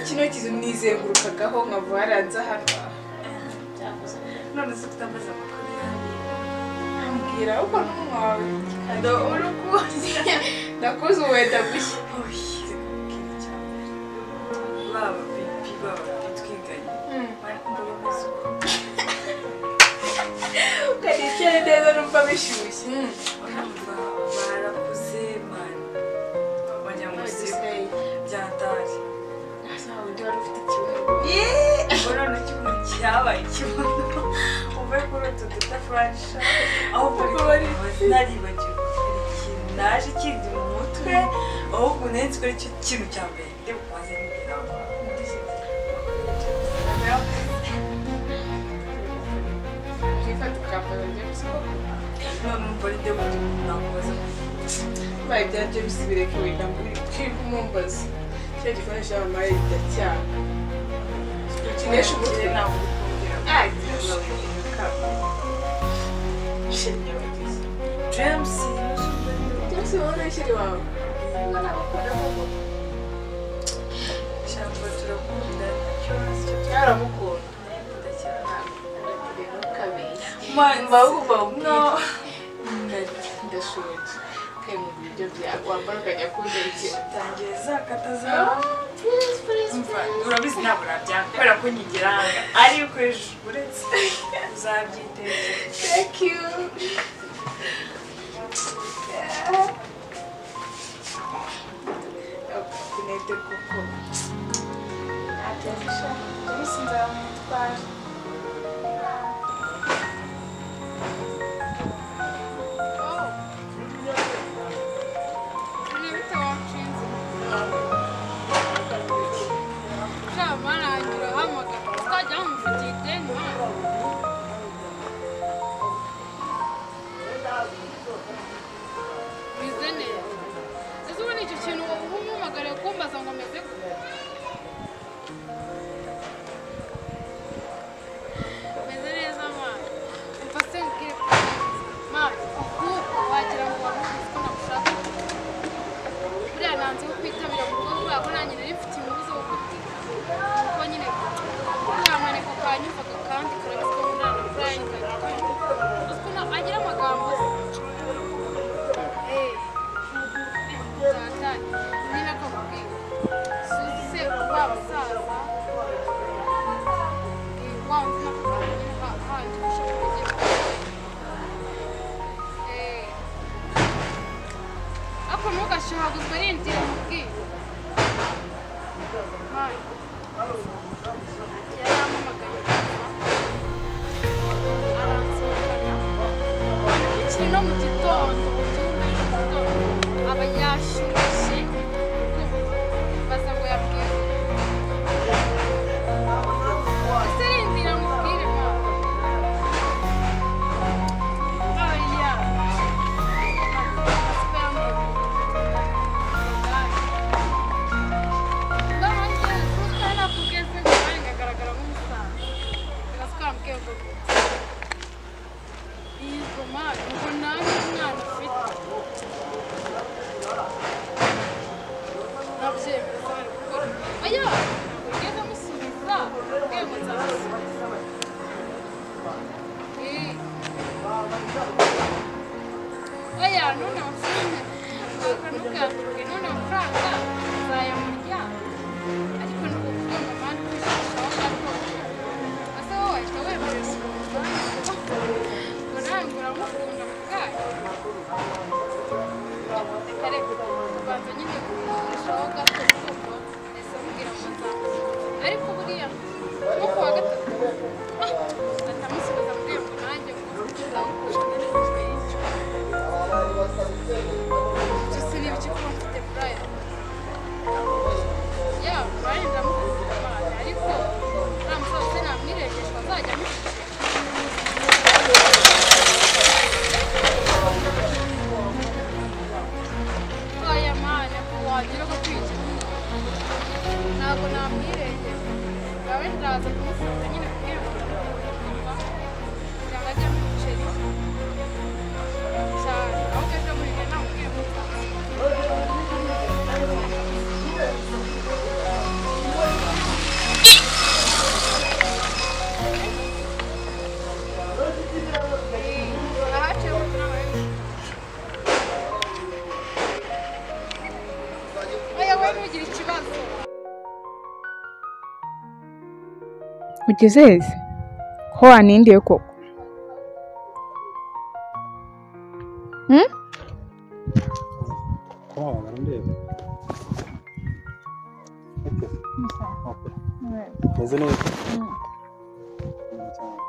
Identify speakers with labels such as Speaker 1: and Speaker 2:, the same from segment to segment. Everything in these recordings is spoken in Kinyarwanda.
Speaker 1: kino kizu nizengurukagaho nkava haranze hano none se ufite amazi amakuru mbwira uko n'umunwa wawe urakuzi ndakuzi ubu wenda gushya
Speaker 2: baba bibi baba bitwiganye bari kumva bameze uko
Speaker 1: ukaricaye neza numva bishyushye
Speaker 2: urumva barakuze mani abanyamuzigo byatari
Speaker 1: Asaba undi wari ufite ikibuno
Speaker 2: ubona n'ikibuno cyabaye ikibuno uve kuri utu duta furasha ahubwo naribagiwe hari ikintu naje kindi mu mutwe ahubwo nari nzi ko aricyo kintu cya mbere ndi bumaze n'ibirago
Speaker 1: ukifata ukambara james
Speaker 2: none umva ari nde wundi muntu nakubaza
Speaker 1: ubaye ibya james bireke wenda muri twibwe umumbaza cyo gikoresha amamaye riracyaha ukinisha umutwe
Speaker 2: ntabwo uri kumbwira James
Speaker 1: james wowe n'ishyari wawe
Speaker 2: shyamba turakunda cyorezo
Speaker 1: yaramukunda
Speaker 2: turakunda cyane
Speaker 1: kabeza
Speaker 2: mba wumva no
Speaker 1: ndashoje kayi mu biryo byawe wambara ukajya kundarikira
Speaker 2: tangiye zakata zawe Umva, urabizi ntabwo urabyanga kubera ko nyigeranga ari ukoresha uretse uzabyitegera
Speaker 1: thank you
Speaker 2: kunete kuko
Speaker 1: james nzamutwara
Speaker 3: Bize neza. Ese ubu ni icyo kintu uba umpamagariye kumbaza ngo meze gute? Meze neza mama. Umva se nkubwire ko mama ukuko wagira ngo wamuzi ko nagushaka. Buriya nanze ko kwitabira mu rugo kubera ko nanjye nari mfite inkuru zo gukubwira. Kuko nyine buriya maneko kanyumvaga kandi karabizi ko nkundana na Brian Kanyarwanda. Uzi ko na- agira amagambo se. ntugashahaguzwe rindira mubwire yaramamagaye aransohokana ikiri no mu gitondo ubyumve gitondo aba yashyushye baza ngo yabwire ese rindira mubwire mama oya Spera um pouco. Não, não, não está na porque é sempre manga, cara, cara, vamos lá. Elas ficam que eu vou. Isso, mano, não vou nada, nada, fit. Não, gente, olha, porque estamos subindo lá, porque é muito alto. Ei. oya none amafaranga ntukabwire none amafaranga uzayamurya ariko ni ukuvuga ngo mani kwishishaho gato ese wowe wahita wemerera ukumva ngo nawe uramukunda ku bwayo reka reka ubanza nyine kwishishaho gato kuko ese mubwira ngo nzamukunda ariko buriya nko ku wa gatatu ah, ndamusubiza mbwira ngo nanjye ngo ndagukunda neza Just leave it to Brian. Yeah, Brian, I'm
Speaker 4: ugezeze ko wanindiye koko Hmm?
Speaker 5: Ko wabara ndeba Oke. Oke. Meze neza Neza cyane.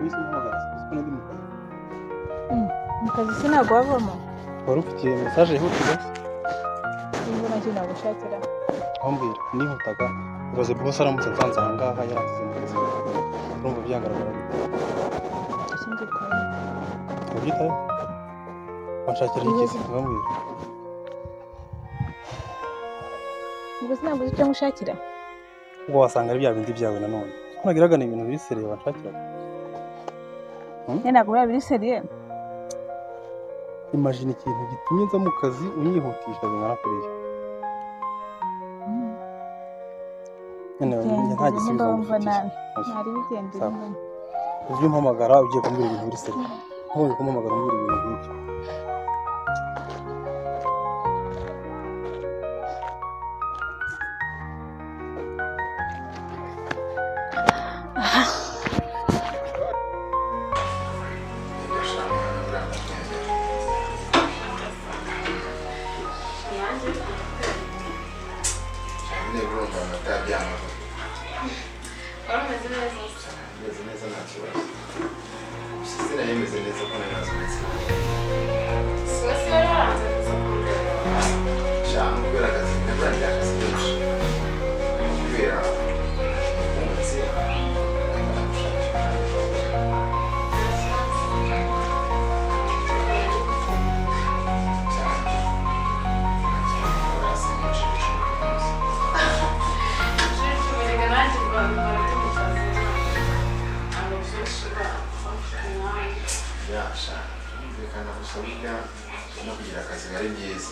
Speaker 5: Wese umuhamagara, uzi ko nari mu kazi.
Speaker 4: mu kazi sinago wavamo
Speaker 5: wari ufitiye mesaje yihutira
Speaker 4: ubwo nacyo nagushakira
Speaker 5: ambwira nihutaga ibaze bose aramutse nsanze aha ngaha yarangiza imitsi urumva byangaragara bite
Speaker 4: ikindi kintu
Speaker 5: ubyitaho wanshakira igisi nkambwira
Speaker 4: ubwo sinaguze icyo ngushakira
Speaker 5: ubwo wasanga ari bya bindi byawe nanone ko nagiraga ni ibintu bisereye wanshakiraga
Speaker 4: njye ntabwo biba biri seriye
Speaker 5: imajina ikintu gitumye nza mu kazi unyihutisha bingana kuriya noneho njye nta gisubizo ngufitiye
Speaker 4: ntari bigendera
Speaker 5: Sawa. ujye umpamagara ugiye kumbwira ibintu biri seriye ntuye kumpamagara umbwira ibintu nk'ibyo
Speaker 6: byumvikana gusa burya no kugira akazi biba ari byiza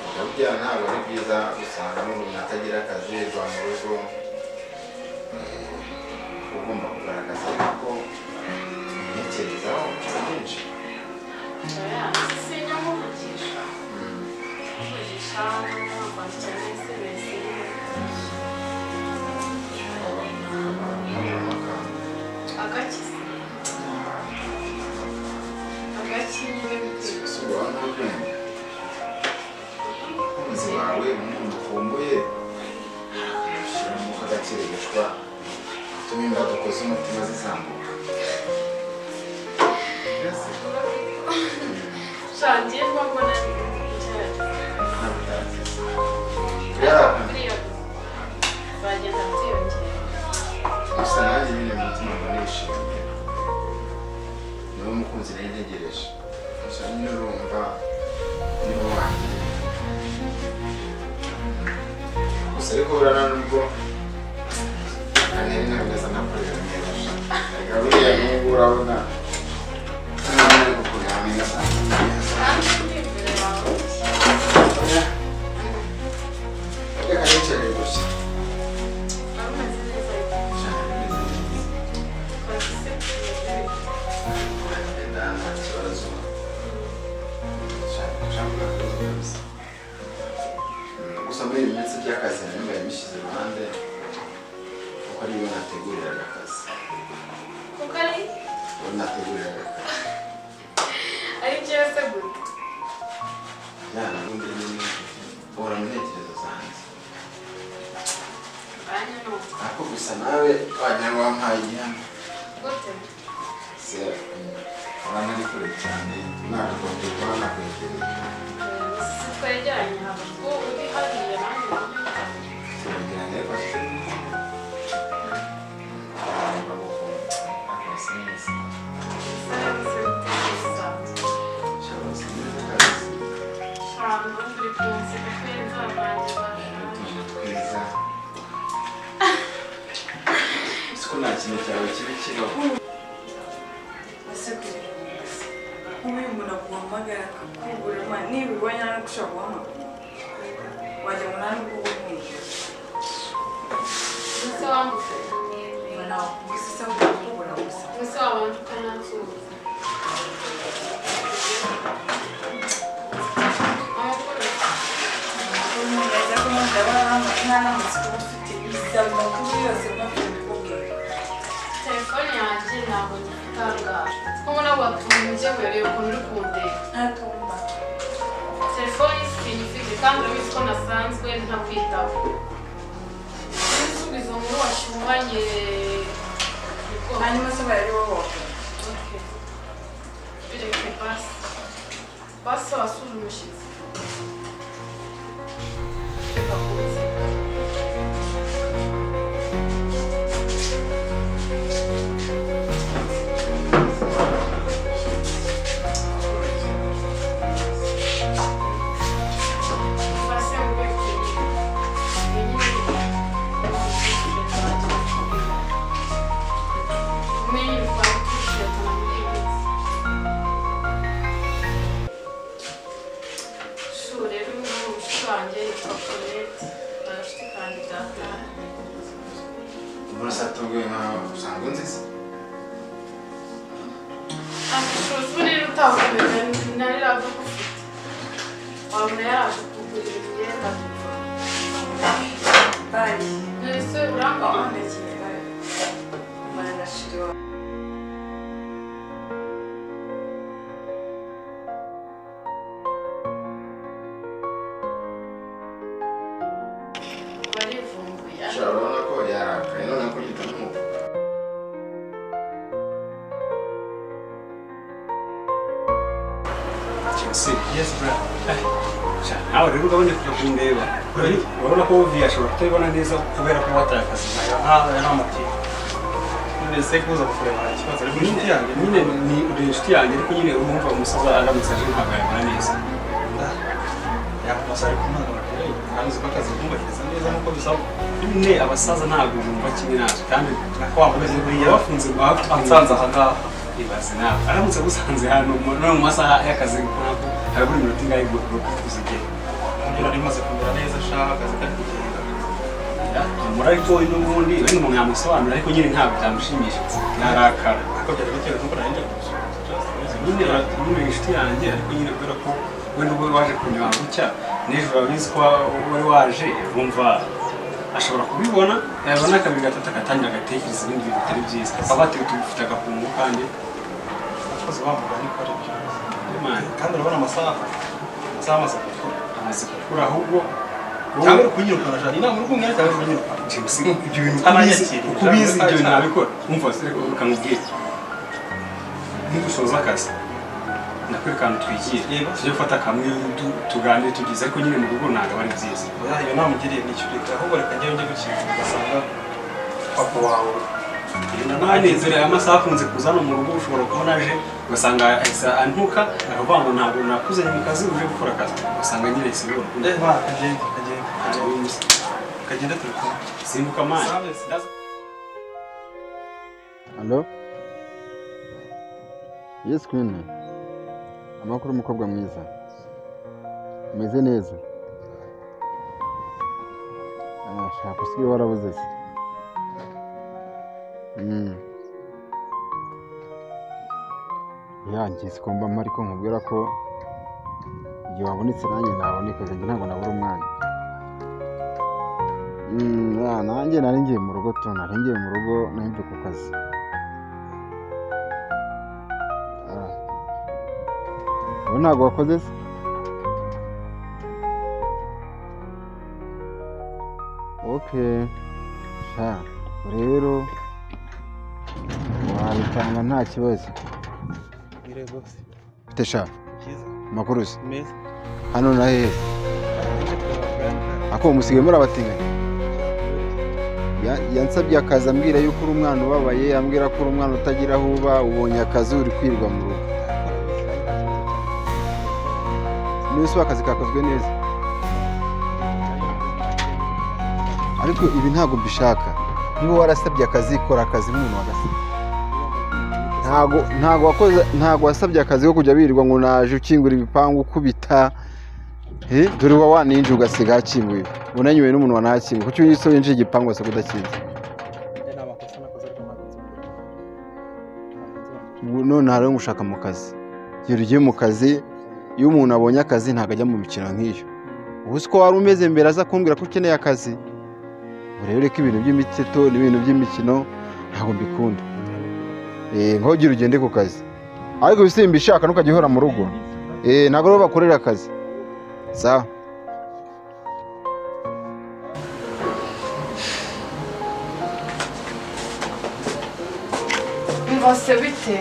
Speaker 6: Kujya burya ntabwo ari byiza usanga n'umuntu atagira akazi va mu rugo Eh, ugomba kugaragaza ko intekerezaho byinshi usubira n'ubwenge umuzi wawe umuntu ukumbuye ushyira mu kagakiririshwa utuma imbaduko z'umutima zizamuka mbese nta butazi yarakunze gusa nanjye nyine mu mutima mba nishimiye niwe mukunzi nari ntegereje gusa nyine urumva niwe wanjye gusa ariko burana nubwo nari nameze nakorera neza sha. ariko buriya n'ubu urabona ntabwo ari gukurira neza reka nicarire gusa gusa muri iyi minsi by'akazi nari mbaye mbishyize iruhande kuko ariyo nateguriraga akazi uwo nateguriraga akazi yaba ubundi nyine uhora mu ntekerezo zanjye ariko gusa nawe wagira ngo wampaye igihano se abana ari kure cyane nagombye kuba nakwegereye
Speaker 1: twegeranye ntabwo uri hariya nanjye uri
Speaker 6: ko nta kintu cyawe kibi kibaho
Speaker 2: ese kure nk'ubu uyu muntu aguhamagara akakubura ma nibibonye nta n'ugushaka guhamagara wajya ngo nta n'ubwo bumva
Speaker 7: Musa wambuze
Speaker 2: ngo nawe gusa isa nk'ukubura gusa
Speaker 7: Musa wabanje ukanansuhuza
Speaker 2: amakuru neza ko mpamvu yaba yarahamagaye mwanamutse uba ufite ibizaba amakuru yose uba ufite
Speaker 1: telefone yanjye ntabwo ngitangaje kuko nabo batunze murebe ukuntu uri kundeba
Speaker 2: ntatumba
Speaker 1: telefone sinyifite kandi urabizi ko nasanzwe ntakwitaba ibisubizo muri washyuhanye
Speaker 2: hanyuma se bari wowe
Speaker 1: bireke basi basi wasura umushyitsi reka kubizi basi ngo ikiri iyi ni iyi ishuri rero ubu ushushanya yitwa colette barashite kandi dakari
Speaker 6: Murasatubwe nkaho usanga unziza.
Speaker 1: amushuzi ubu rero utakomeza nari ragufite wabona yaraje kugurira imyenda
Speaker 2: bari
Speaker 1: none se urangwa
Speaker 2: ndakeye bari baranashiriwe
Speaker 1: barivumbuye
Speaker 6: Ushobora urabona ko yarakaye none ko yita nk'uko.
Speaker 5: Si, yes brother. Sha, nawe rero ugabanya kujya kundeba. Urabona ko Ovi ashobora kutabibona neza kubera ko watakaza nayo. Ah, aya ni amatiyo. None se kuza kureba nta kibazo. Ariko inshuti yanjye, nyine ni uri inshuti yanjye ariko nyine urumva umusaza aramutse aje ntabwo yabona neza. Ah, Yakomeza ariko umwana bakora kandi ko akazi kumviriza neza nk'uko bisaba. Nyine abasaza ntabwo bumva kimwe natwe kandi nako wakomeza buriya bafunze bafunze aha ngaha. Ibaze nawe. Aramutse agusanze hano mu- no mu masaha y'akazi nk'ako harabura iminota ingahe ngo uzigere.
Speaker 8: Ngira rimaze kumera neza shaka akazi kari kugenda.
Speaker 5: muri ariko we n'ubundi wenda umuntu yamusobanura ariko nyine ntabwo byamushimishije narakara
Speaker 8: Ariko byari bitewe n'uko nari njya kumushaka. Just amazing.
Speaker 5: nyine nyine inshuti yanjye ariko nyine kubera ko we n'ubwo waje kunywa gutya n'ejo urabizi ko wari waje wumva ashobora kubibona yabona akabiri gatatu agatangira agatekereza ibindi bintu bitari byiza baba batuye tugufite agakungu kandi
Speaker 8: Abakozi bavuga ariko ari byo.
Speaker 5: imana
Speaker 8: Kandi urabona amasaha. Amasaha amaze gukora.
Speaker 5: amaze gukura ahubwo
Speaker 8: Cyangwa uri kunyirukana shaka. Inama uri kumbwira cyangwa uri kunyirukana.
Speaker 5: James, ibyo bintu
Speaker 8: Aranyakiriye.
Speaker 5: uko ubizi ibyo bintu ntabikora umva se ukamubwira nidusoza akazi nakwerekana twigiye
Speaker 8: Yego.
Speaker 5: tujye gufata kamwe tu- tuganire tugize ariko nyine mu rugo ntabwo aba ari byiza
Speaker 8: Oya iyo nama ugiriye nicyo ureka. Ahubwo reka njyewe njye gukinga. Ugasanga papa wawe
Speaker 5: ntanezerewe amasaha akunze kuza hano mu rugo ushobora kubona aje ugasanga ahise antuka akavuga ngo ntabwo nakuzanye mu kazi uje gukora akazi ugasanga nyine sibura
Speaker 8: Eh, va, kagenda, kagenda, kagenda. Kagenda turi kumwe.
Speaker 5: simbuka amani
Speaker 9: Halo? Yes Queen. Amakuru umukobwa mwiza. Umeze neza. Ah, shaka usigaye warabuze se. Mm. Ya njye sikumva mpa ariko nkubwira ko igihe wabonetse nanjye naboneka njye ntabwo nabura umwanya. Mm, ya, nanjye nari ngiye mu rugo tu nari ngiye mu rugo nari mvuye ku kazi. Ah. ubu ntabwo wakoze se oke sha rero wabitanga nta kibazo
Speaker 8: Ngire boss.
Speaker 9: mfite sha
Speaker 8: Cyiza.
Speaker 9: amakuru se
Speaker 8: Meza.
Speaker 9: hano na hehe se? ako musigaye muri abatinganyi Ya- yansabye akazi ambwira yuko uri umwana ubabaye ambwira ko uri umwana utagira aho uba ubonye akazi uri kwirirwa mu rugo niba se akazi kakozwe neza ariko ibi ntabwo mbishaka niba warasabye akazi kora akazi nk'umuntu wagasabye ntabwo ntabwo wakoze ntabwo wasabye akazi ko kujya birirwa ngo naje ukingura ibipangu ukubita Eh, dore uba waninjiye ugasiga hakinguye unanyuwe n'umuntu wanahakinguye kuki uyu se winjiye igipangu wasabye udakinze
Speaker 8: Njye nta makosa nakoze ariko ntabwo nzongera. Ntabwo nzongera.
Speaker 9: ubu none hariho gushaka mu kazi iyo ugiye mu kazi iyo umuntu abonye akazi ntabwo ajya mu mikino nk'iyo ubu si ko wari umeze mbere aza kumbwira ko ukeneye akazi
Speaker 8: Mm.
Speaker 9: rero ko ibintu by'imiteto n'ibintu by'imikino ntabwo mbikunda nkogire ugende ku kazi ariko bishaka ntukajya uhora mu rugo ntabwo ariho bakorera akazi sawa
Speaker 1: mbose bite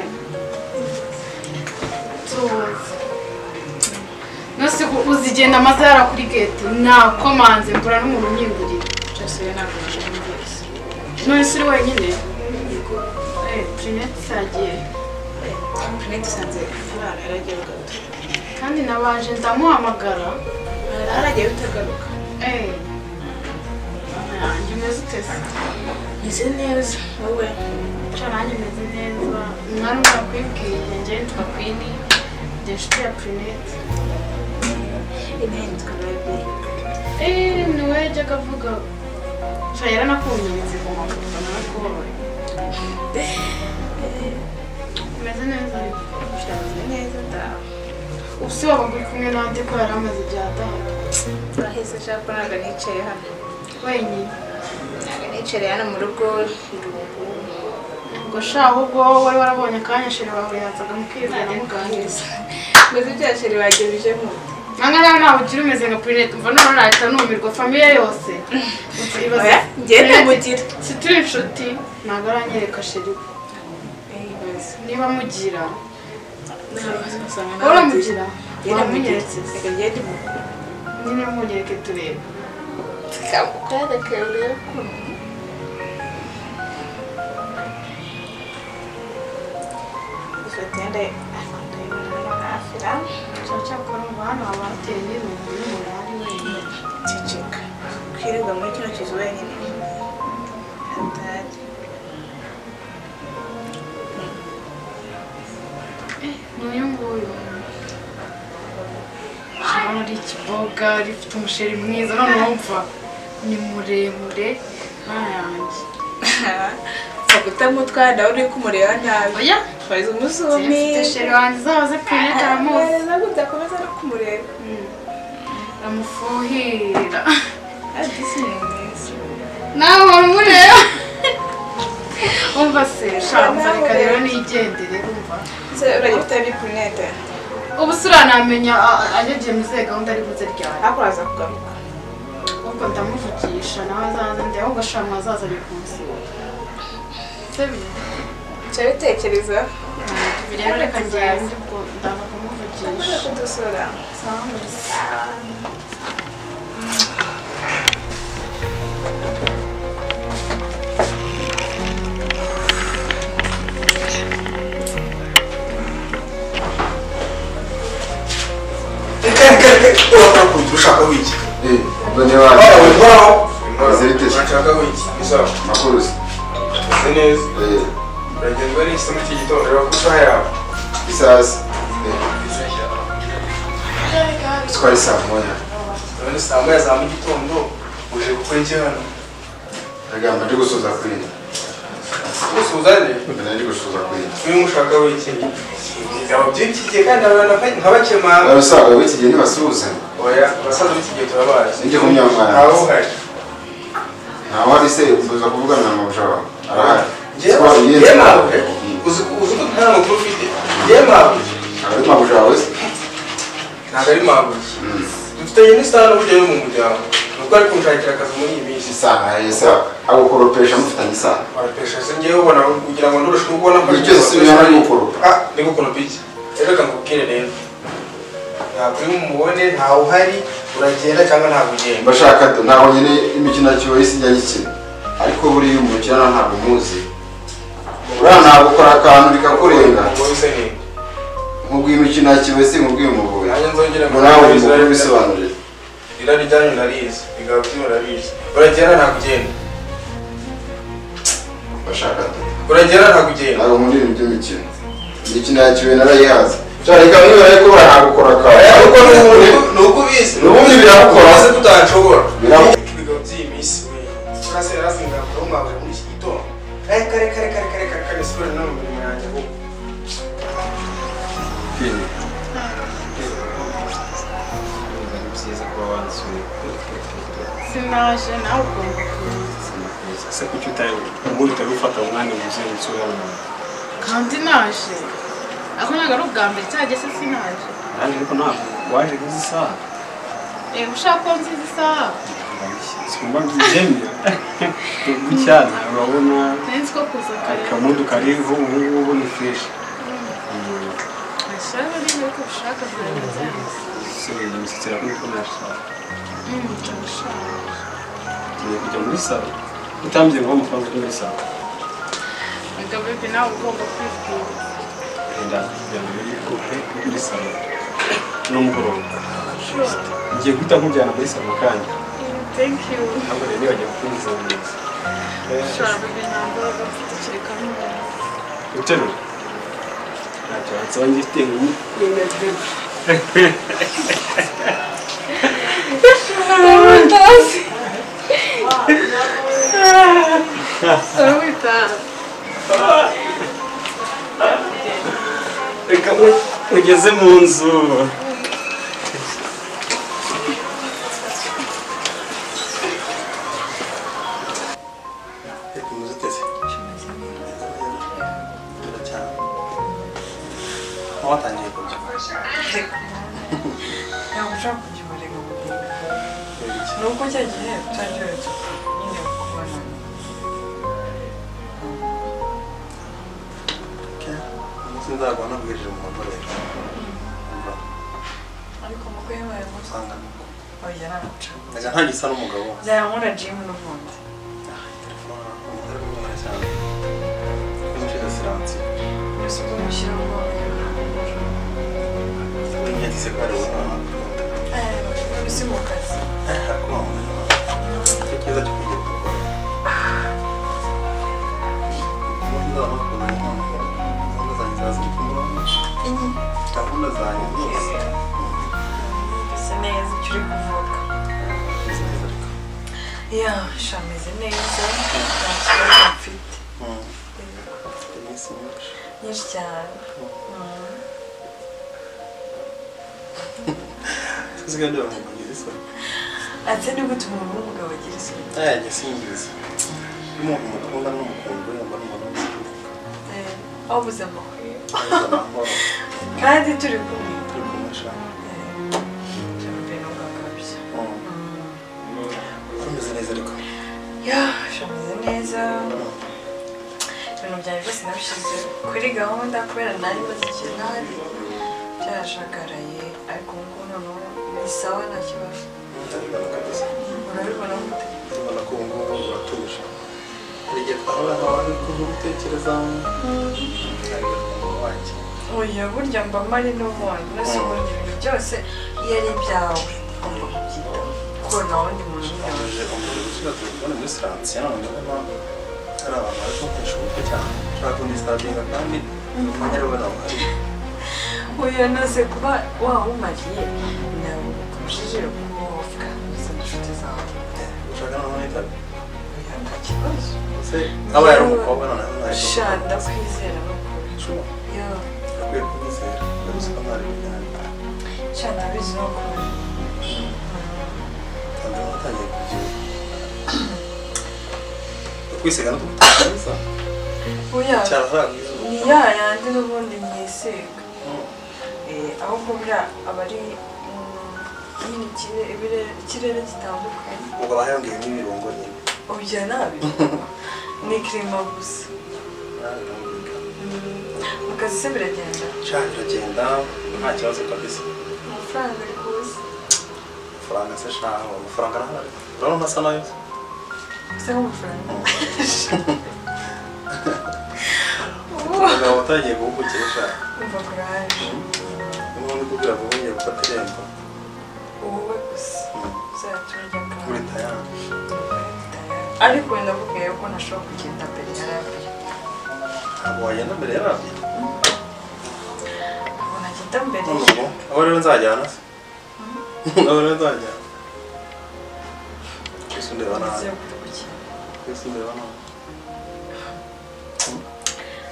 Speaker 1: tuzi nose uzi igenda amaze yarakuri gete nakomanze mbura n'umuntu unyingurira cyose rero ntabwo nashoboye none si uri wenyine yego eh Jeanette sagiye
Speaker 2: Jeanette usanze Furara yaragiye kugaruka
Speaker 1: kandi nabanje ndamuhamagara
Speaker 2: aragiye utagaruka
Speaker 1: eh nanjye umeze ute se
Speaker 2: meze neza wowe
Speaker 1: Cya nanjye meze neza mwari murakwibwiye njye nitwa Queen njye nshuti ya Jeanette
Speaker 2: intebe tukaba
Speaker 1: Eh, niwe yajyaga avuga nshya yaranakunyeretse ku mafoto narakubonye umeze neza ariko
Speaker 2: bimeze neza ndaho
Speaker 1: ubu si wabaga uri kumwe n'andi ko yari amaze igihe adaha
Speaker 2: turaheze nshaka ntabwo nicaye hano
Speaker 1: wenyine
Speaker 2: ntabwo nicaye hano mu rugo irungu
Speaker 1: ngo sha ahubwo wari warabonye akanya sheri bahurizaga mukizana muganiriza
Speaker 2: mbese ibya sheri bagejejemo
Speaker 1: nanga nawe ntabwo ukiri umeze nka purinete umva none urahita numirwa famiye yose Uti, ibaze-
Speaker 2: oya ngende mugira
Speaker 1: si turi inshuti ntabwo aranyereka sheri we niba mugira wowe uramugira
Speaker 2: Ngende mugira
Speaker 1: wamunyeretse se
Speaker 2: reka ngende mugira
Speaker 1: nyine munyereke turebe
Speaker 2: tukamukwereke urebe ukuntu ifoto yenda ndayibona hafi nawe
Speaker 1: cyakora ngo hano haba hateye n'ibintu n'umunani wenyine
Speaker 2: ceceka kwirirwa muri kino kizu wenyine hatari
Speaker 1: n'uyu nguyu urabona ari ikiboga rifite umusheri mwiza none wumva ni muremure nta yanjye
Speaker 2: fagutamu utwana uri kumureba nabi
Speaker 1: oya
Speaker 2: fariza umuzumi
Speaker 1: mfite sheri wanjye zaba zipfunyitse aramuzi
Speaker 2: udakomeza no kumureba
Speaker 1: aramufuhira
Speaker 2: adisi ni mwiza
Speaker 1: nawe waramureba wumva se shamva reka rero nigendere wumva
Speaker 2: ese urajya ufite bipunete
Speaker 1: ubu se uranamenya agegeye mu zihe gahunda ari buze ryari
Speaker 2: ariko uraza kugaruka
Speaker 1: ubwo ndamuvugisha nawe azaza ndeba ngo shamwa azaza ari kumusura se biri
Speaker 2: nshya bitekereza
Speaker 1: bireba reka ngende ubwo ndaza kumuvugisha
Speaker 2: kudusura
Speaker 6: Eh, ndonye wapi? Meze bite? Makuruzi. Eh, isazi. Eh, twari saa moya. Nagamba ndi gusoza kwiga. Mbona ndi gusoza kwiga.
Speaker 8: nkabakemanga
Speaker 6: Abasaga b'iki gihe ntibasuhuzanya.
Speaker 8: oya abasaza b'iki gihe turabazi
Speaker 6: Ndi kumwe n'abana.
Speaker 8: ntawuhari
Speaker 6: Ntawe ari se uza kuvugana na mabuja wawe. Arahari.
Speaker 8: Njyewe-
Speaker 6: Siporo
Speaker 8: njyewe
Speaker 6: ihenze.
Speaker 8: mawe,
Speaker 6: Mm.
Speaker 8: uzi ko uzi ko nta makuru ufite yewe mawe
Speaker 6: Aba ari mabuja wawe se?
Speaker 8: ntabwo ari
Speaker 6: Mm.
Speaker 8: mawe dufitanye n'isano burya yo mu muryango ni uko ari kunshakira akazi muri iyi minsi
Speaker 6: Isano, yesa. Agukoropesha mufitanye isano.
Speaker 8: warapesha se njyewe ubona kugira ngo ndurushe ubona ko
Speaker 6: Igihe cyose ubibona ari gukoropa.
Speaker 8: Ah, ni gukoropa iki rero reka nkubwire rero ntabwo urimo umubone ntawe uhari uragenda cyangwa ntabwo ugenda
Speaker 6: mbashaka do ntabwo nyine imikino yakiwe isijya nyikina ariko buriya umukino ntabwo umuzi buriya ntabwo ukora akantu bikakurenga nk'ubwo imikino yakiwe si nk'ubwo uyu muvuye
Speaker 8: Nanjye nzongera
Speaker 6: ngo nawe uyu mukuru
Speaker 8: bisobanura
Speaker 6: bisobanurire
Speaker 8: irari ryanyu narizi bigaba byo murabizi uragenda nta kugenda
Speaker 6: mbashaka do
Speaker 8: uragenda nta kugenda
Speaker 6: ntabwo nkunda ibintu by'imikino imikino yakiwe narayihaze cyane ikaba nibara yuko barahagukora akantu
Speaker 8: ariko
Speaker 6: ni ubundi
Speaker 8: ni uko ubizi
Speaker 6: ni ubundi birakora
Speaker 8: ese tutashobora
Speaker 6: Birakora.
Speaker 8: ibigo by'iyi minsi we turase yarasi ngakora umwabura muri iki gitondo kare kare kare kare kare kare kare siporo no mu mirimo yanjye ahubwo
Speaker 1: sinaje nawe ugomba kuza
Speaker 5: gutekereza ese kuki utayobora ubundi utari ufata umwanya umuzengutsi w'abantu
Speaker 1: kandi naje ako ntabwo ari ubwa mbere cyangwa se sinaje
Speaker 5: kandi ariko ntabwo waje n'izi saha
Speaker 1: eee ushaka ko nziza isaha
Speaker 5: sikumva mbyemera gucyana urabona
Speaker 1: nari nzi ko kuza kare
Speaker 5: akamudu kariho ubu ngubu ni fureshi
Speaker 1: ashaka niba ariko ushaka ntabwo nzahise
Speaker 5: so imisatsi irakora uko nashaka
Speaker 1: Mm, ndabishaka.
Speaker 5: tugiye kujya muri salo utambyeye ngo amafaranga uri muri salo
Speaker 1: Erega bebe nawe ugomba kwibwira
Speaker 5: wenda kugira ngo uri kupe muri salo n'umugoroba ngiye guhita nkujyana muri salo kandi
Speaker 1: thank you
Speaker 5: ntabwo rero nibagiwe kukunyuza mu nzu
Speaker 1: ushobora bebe nta mbaraga mfite kereka n'umuntu
Speaker 5: uterura ntacyo wansaba ngifite nk'iyi
Speaker 1: ndamutozi uramwita
Speaker 5: reka mu- mugeze mu nzu
Speaker 8: Reka umuze uteze. Turacyana. Watangiye kurya.
Speaker 2: ntabwo ushobora kukibarega ubugingo ni uko cya gihe utangiretse nyine kubona
Speaker 8: Umunsi nzagwa nabwirije mu mugore. Umva,
Speaker 2: ariko umugore wawe musa
Speaker 8: usanga nuko.
Speaker 2: oya ntamuca
Speaker 8: Nkajya ntangisa n'umugabo wanjye.
Speaker 2: byamura jimu n'ubundi
Speaker 8: Telefone, umugore w'umwana cyane. Numucika siransi.
Speaker 2: byose uzamushyira mu
Speaker 8: Yagize ko ari umwana.
Speaker 2: isi mu kazi
Speaker 8: gahunda zanjye zose
Speaker 2: bisa neza icyo uri kuvuga ya shameze neza nta kibazo mfite nyinshi cyane Mm.
Speaker 8: tuzigaje abantu bagira isoni
Speaker 2: ati ni gute umuntu w'umugabo agira isuku
Speaker 8: yajya asingiza iyo umuntu mukunda n'umukundwe yambara umuntu w'umukunzi
Speaker 2: wabuze amakuru
Speaker 8: amahoro
Speaker 2: kandi turi kumwe
Speaker 8: turi kumurusha
Speaker 2: shameze neza kabisa
Speaker 8: ukomeze neza ariko
Speaker 2: ya shameze neza ibintu byanjye byose nabishyize kuri gahunda kubera nari maze igihe ntari byarashagaraye ariko ubu ngubu noneho ni sawa nta kibazo
Speaker 8: ndabibona kabisa
Speaker 2: urabibona gute
Speaker 8: ndabona ko ubu ngubu uratuje hari igihe twahura nkawe ari kuva gutekereza ariko umuntu wanjye
Speaker 2: oya burya mba mari n'ubundi mbese ubundi ibintu byose iyo ari ibyawe ugomba kubyitaho kuko nta wundi muntu umwe
Speaker 8: aje umuntu gushyira telefone muri siransi none mpamvu hari abantu bari gukoresha uburyo cyane ushobora kundisitabinga kandi umwanya rero nawe uhari
Speaker 2: Oya nase kuba wawumariye ntabwo bikurujije kuvuga izo nshuti zawe
Speaker 8: ushaka noneho nitabe
Speaker 2: Oya, nta kibazo
Speaker 8: ese aba yari umukobwa noneho ntabwo
Speaker 2: sha ndakwizera n'ukuri
Speaker 8: ushobora
Speaker 2: yo
Speaker 8: akwiye kumwizera ndabizi ko ntari bijyanye
Speaker 2: sha ndabizi n'ukuri
Speaker 8: kandi nawe atangiye kubyibuha kwisiga no kugutuka neza
Speaker 2: oya
Speaker 8: cyane ushaka kwizuba
Speaker 2: ni ya yandi n'ubundi mwisiga Eh, ahubwo buriya aba ari mm, nyine ikire- ibire- ikirere gitandukanye
Speaker 8: ubwo bahayongeyemo ibirungo nyine
Speaker 2: oya nabi ni kirima gusa
Speaker 8: nawe urambwira
Speaker 2: mu kazi se biragenda
Speaker 8: sha biragenda nta kibazo kabisa
Speaker 2: amafaranga ari kuza
Speaker 8: amafaranga se sha amafaranga arahari urabona asa nayo se
Speaker 2: bisa nk'amafaranga
Speaker 8: umugabo watangiye guhugukisha
Speaker 2: umva kuraje
Speaker 8: niba uri kubwira ngo wongeye gufata irembo
Speaker 2: wowe gusa uzaturya
Speaker 8: kuri
Speaker 2: kandi
Speaker 8: tayari
Speaker 2: ariko wenda akubwiye ko ntashobora kugenda mbere ya radiyo
Speaker 8: ntabwo wagenda mbere y'abandi
Speaker 2: ntabwo nagenda mbere
Speaker 8: none ubu aho rero nzajyana se aho rero nzajyana twese undeba nabi
Speaker 2: nizeye kudukurikira
Speaker 8: twese undeba nabi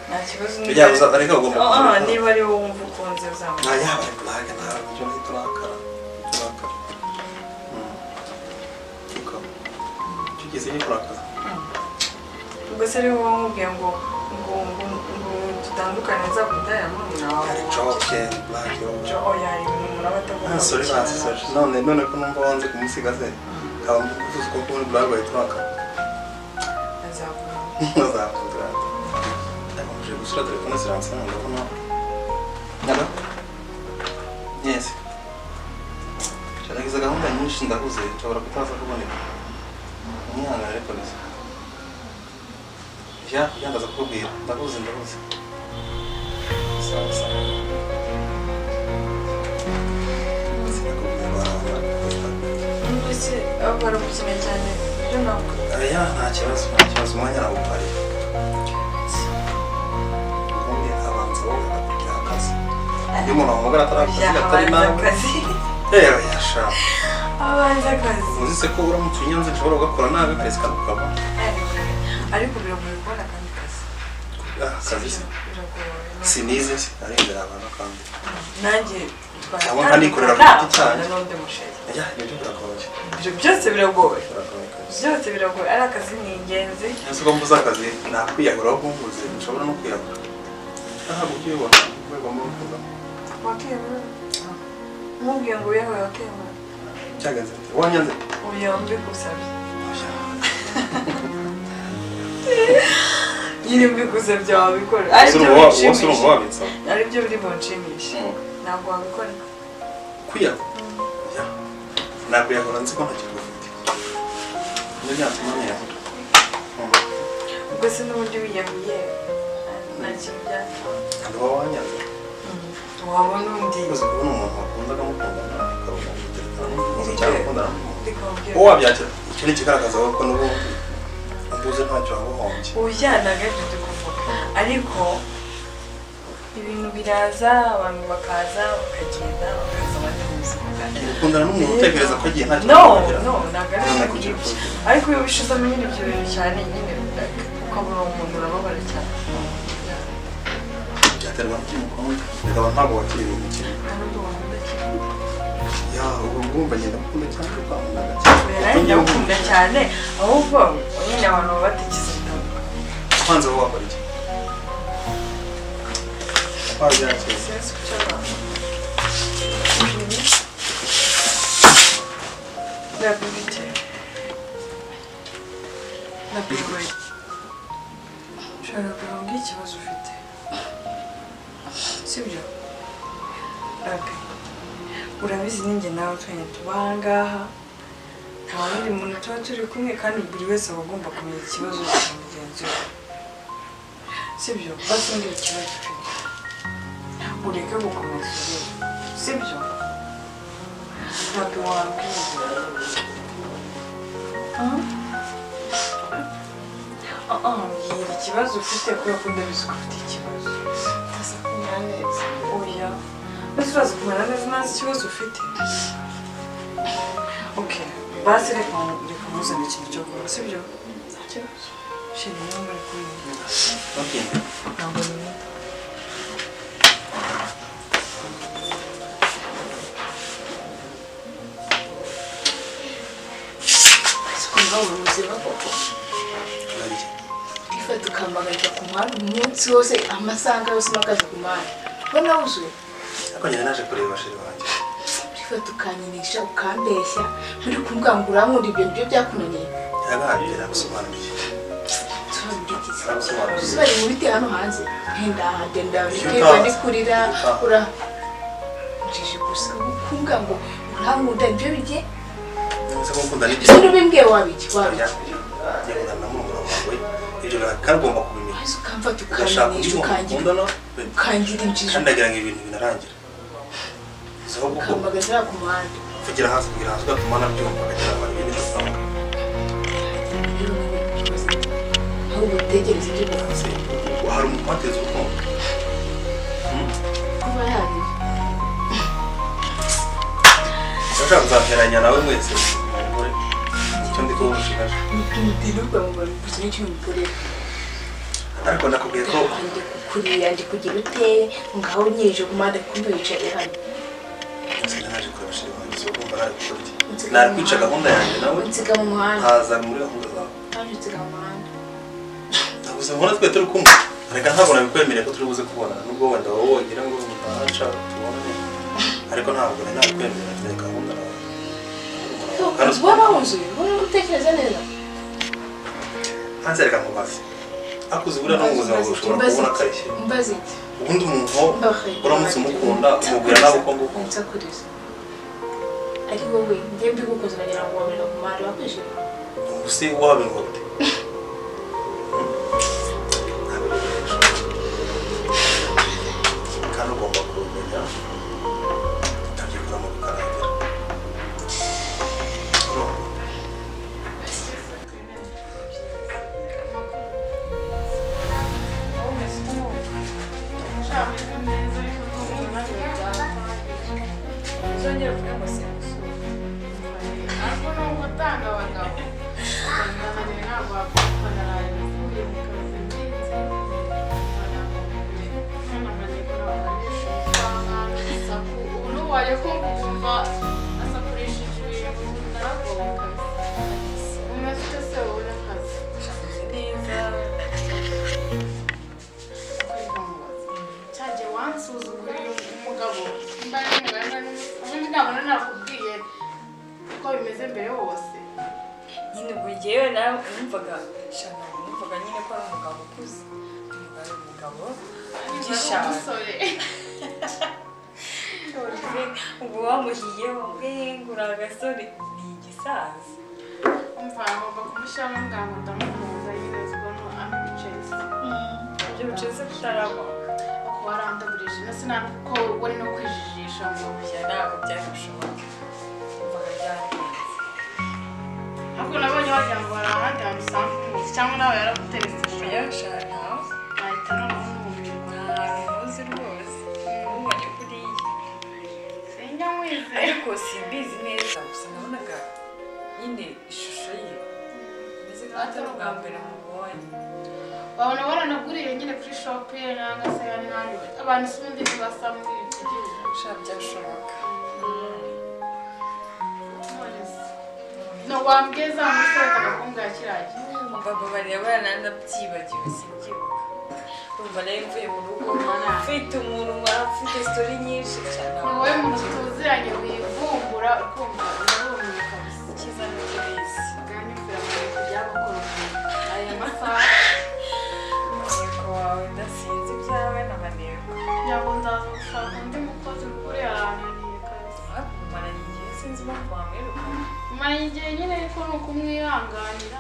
Speaker 2: nta kibazo
Speaker 8: bijyanye uzaza ariko ugomba
Speaker 2: Ah, ah,
Speaker 8: kubyumva
Speaker 2: niba ari wowe wumva ukunze uzamuka
Speaker 8: nta yaba ari burake ntabwo ibyo ngibyo turakara turakara tuka icyo gihe turakara
Speaker 2: ubwo ari wowe wamubwiye ngo ngo ngo ngo dutandukane nzakunda yamubwira wawe
Speaker 8: hari joke black yo
Speaker 2: oya ibintu umuntu aba atagomba
Speaker 8: nta sore
Speaker 2: gukina.
Speaker 8: bansisaje none none ko numva wanze kumusiga se nkaba mvuze ko kubona black white waka
Speaker 2: azakunda
Speaker 8: bazakundira ndakomeje gusura telefone ziransiye ndabona naba yes nagize gahunda nyinshi ndahuze nshobora kutaza kuboneka umwana ariko neza ya yandaza kukubwira ndahuze ndahuze sawa sawa sinakubwira barabona
Speaker 2: mbese aba baramukina cyane byo ntabwo
Speaker 8: Aya nta kibazo nta kibazo umwanya nawupariye ubundi abanza wowe akakugira akazi iyo umuntu wamugara atari akazi
Speaker 2: Oya,
Speaker 8: atari
Speaker 2: abanza
Speaker 8: nawe
Speaker 2: akazi
Speaker 8: rero yashaka
Speaker 2: abanza akazi
Speaker 8: uzi se ko uramutse unyanze nshobora kugakora nabi akazi kakukaba
Speaker 2: ariko biragoye kubona akandi kazi
Speaker 8: akazi se
Speaker 2: biragoye
Speaker 8: sinize se arengera abantu kandi
Speaker 2: nanjye
Speaker 8: Cyangwa nkanikorera ku giti cyanjye.
Speaker 2: n'undi musheri
Speaker 8: ajya ibyo biragoye
Speaker 2: ibyo byose biragoye
Speaker 8: biragoye kabisa
Speaker 2: byose biragoye ari akazi ni ingenzi
Speaker 8: ese ko mbuze akazi nakwiyahura aho kumbuze nshobora no kwiyahura ntabwo ukiyubona urwego mbuze
Speaker 2: wakemura nkubwiye ngo wiyahuye wakemura
Speaker 8: cyagenze ati wanyanze
Speaker 2: ubuyobo mbigusabye nyine mbigusabye wabikora
Speaker 8: Ese
Speaker 2: aribyo
Speaker 8: uri uwa- uwase uri
Speaker 2: binshimisha
Speaker 8: umuwabitsa
Speaker 2: aribyo biri bunshimishe ntabwo wabikora
Speaker 8: kwiyaho ntabwo yahora nzi ko ntakiri gufite niyo byatuma ntiyahora
Speaker 2: ubwo se n'ubundi wiyahuye nta kintu byatuma
Speaker 8: kandi uba wanyanze
Speaker 2: wabona undi
Speaker 8: uzi kubona umuntu wakunda akamukundana akarumva umutekano cyangwa akundana n'umuntu
Speaker 2: ndikubwira
Speaker 8: uwo wabyakira icyo ni ikigaragaza ko n'ubundi umbuze ntacyo wabuhombye
Speaker 2: ubujyana gato tukuvuga ariko ibintu biraza abantu bakaza bakagenda bakaza abandi mu buzima bwacu
Speaker 8: gukundana n'umuntu utekereza ko agiye ntacyo
Speaker 2: no
Speaker 8: wamugira
Speaker 2: no ntabwo ari ibyo
Speaker 8: Ntabwo ari
Speaker 2: ngibyo ariko iyo ubishizemo nyine ibyo bintu cyane nyine ukabura uwo muntu urababara cyane
Speaker 8: byaterwa n'icyo mukunda bikaba ntabwo wakiriye uwo mukino
Speaker 2: n'undi wakunda cyane
Speaker 8: ya ubu ngumva ngenda mukunda cyane ukamunaga
Speaker 2: oya nawe ndagukunda cyane ahubwo nyine abantu baba batekereza bitandukanye
Speaker 8: kwanza wowe wakora iki wabyakira
Speaker 2: sinzi icyo abantu ndabibite ndabigoye ushobora kurunga ikibazo ufite sibyo rabi urabizi ninjye nawe twene tuba aha ngaha nta wundi muntu tuba turi kumwe kandi buri wese aba agomba kumenya ikibazo cya mugenzi we sibyo basumbira ikibazo ufite ureke gukomeza urebe sibyo ntabwo wabwira mbwira ikibazo ufite kubera ko ndabizi ko ufite ikibazo utaza kumera neza oya mbese uraza kumera neza ntazi ikibazo ufite ok basi reka reka muzane ikintu cyo kunywa sibyo nta kibazo shira niba muri kumwe
Speaker 8: Okay.
Speaker 2: ntabwo bimwita
Speaker 1: kuva mu buzima koko
Speaker 8: Nagiye.
Speaker 1: ifata ukambagarira ku muhanda umunsi wose amasaha yose uhagaze ku muhanda ubona wuzuye
Speaker 8: ariko nyine naje kureba bashiri banjye
Speaker 1: ifata ukanyinisha ukambeshya muri kumbwangura nkunda ibyo ngibyo byakunaniye
Speaker 8: yagaye yarabisobanuye yarabisobanuye
Speaker 1: bari mu biti hano hanze ntendahange ndabikeba
Speaker 8: Utazi.
Speaker 1: ndikurira
Speaker 8: Utazi.
Speaker 1: ura njije gusa kumbwa ngo urankunda ibyo bijye
Speaker 8: nzi ko ukunda n'ibyo
Speaker 1: se n'ubimbwiye wabiki wabiki
Speaker 8: yahura na murumuna wawe ibyo kandi ugomba kubimenya
Speaker 1: maze ukamfata
Speaker 8: ugashaka undi
Speaker 1: ukanyinisha
Speaker 8: muntu
Speaker 1: ukangira
Speaker 8: ukundana
Speaker 1: ukangira injiji
Speaker 8: kandi ndagira ngo ibintu binarangira izo kuko
Speaker 1: ukambagazira ku muhanda
Speaker 8: kugira hasi kugira hasi ugatuma nabyumva ukagira abantu ibintu bidasanzwe
Speaker 1: ahubwo utegereze ibyo ukora
Speaker 8: Se, hari umuntu wateza urukundo
Speaker 1: kuba yabiri
Speaker 8: urashaka kuzateranya nawe mwese umugore icyo ndi kubushigaje
Speaker 1: ntibirirwa mu bantu gusa n'icyo umukorera
Speaker 8: ariko nakubwiye ko
Speaker 1: ndi kukurira ndi kugira ute ngaho unyeje ku muhanda kumbe wicaye hano
Speaker 8: sinzi naje kureba bashiri banjye izo kumva nari gukora iki nari kwica gahunda yanjye nawe
Speaker 1: unsiga mu muhanda
Speaker 8: haza muri gahunda zawe
Speaker 1: haje unsiga mu muhanda
Speaker 8: gusa mbona twe turi kumwe reka ntabwo nabikwemereye ko turi buze kubona nubwo wenda wowe wagira ngo ntaca tubonane ariko ntabwo nari nabikwemereye mfite gahunda nawe Kandi uzi-
Speaker 10: waba wuzuye wari gutekereza neza
Speaker 8: hanze reka nkubaze akuze buriya n'umuzima bwawe ushobora
Speaker 10: Mbaze
Speaker 8: kubona
Speaker 10: iki?
Speaker 8: akarishye
Speaker 10: mbaze iki
Speaker 8: ubundi umuntu
Speaker 10: Mbahe.
Speaker 8: uramutse umukunda umubwira nawe uko nguko
Speaker 10: nsakuriza ari wowe njye mbigukoze uragira ngo wabona ku mahari wakwishima
Speaker 8: ubuse wabirwa gute kandi ugomba kubimenya utabyiguramo bikarangira urumva
Speaker 2: uzongera uvuge ngo simusu
Speaker 1: ariko nubwo utanga abagabo banananiwe ntabwo wakwifatana uvuye mu kazi nziza banananiwe kunabanisha usanga isaku ubu n'uwaye kumva ukumva asakurishije ibintu baragoboka umeze ute se wowe n'akazi
Speaker 2: neza
Speaker 1: cyajya wansuzugurira umugabo mba ari umugabo ubundi ntabona nakubwiye uko bimeze mbere hose
Speaker 2: nyine ubwo jyewe nawe numvaga shana numvaga nyine ko ari umugabo ukuze numva ari umugabo ugishaka ubu wamuhiye wamubwiye ngo uri agasore ni igisaza
Speaker 1: umva agomba kumushyiramo ngaho ndamuhuza yirezwamo amwicaye
Speaker 2: ibyo bicuze kutaramo
Speaker 1: uko warandagurije na sinari uko wari no kwijijisha ngo
Speaker 2: bya ntabwo byari bushoboke numvaga byarangiritse
Speaker 1: ahubwo nabonye wagira ngo hari ahandi hantu usanga umuzi cyangwa nawe yaraguteretse
Speaker 2: oya shana
Speaker 1: ahita noneho n'umubiri
Speaker 2: ni ahantu muzi rwose umubonye kuriya
Speaker 1: sinjya mwizeye
Speaker 2: ariko simbizi neza gusa nabonaga nyine ishusho ye meze nkaho atari ubwa mbere mubonye
Speaker 1: babona waranaguriye nyine kuri shopu ye nanga se ya n'ahandi abantu si ubundi ntibasa muri iki gihugu
Speaker 2: sha byashoboka
Speaker 1: Nonese, no wambwiza umusore akakubwira kiragiye
Speaker 2: amagambo bareba nanabyibagiwe sibyibuka urumva nayo mvuye mu rugo mfite umunwa mfite sitori nyinshi cyane
Speaker 1: ni wowe muntu tuziranye wivumbura ukumva uruhumeka kabisa
Speaker 2: cyiza n'ibyo bizi
Speaker 1: kandi mfite amayego by'abakora aya masaha
Speaker 2: umuhigo wawe udasinze ibyawe n'amaneko
Speaker 1: yabo ndaza gushaka undi mukozi mukuru yarananiye kabisa
Speaker 2: hakumaranye igihe sinzi impamvu wamwirukana
Speaker 1: mara igihe nyine ariko ni ukumwihanganira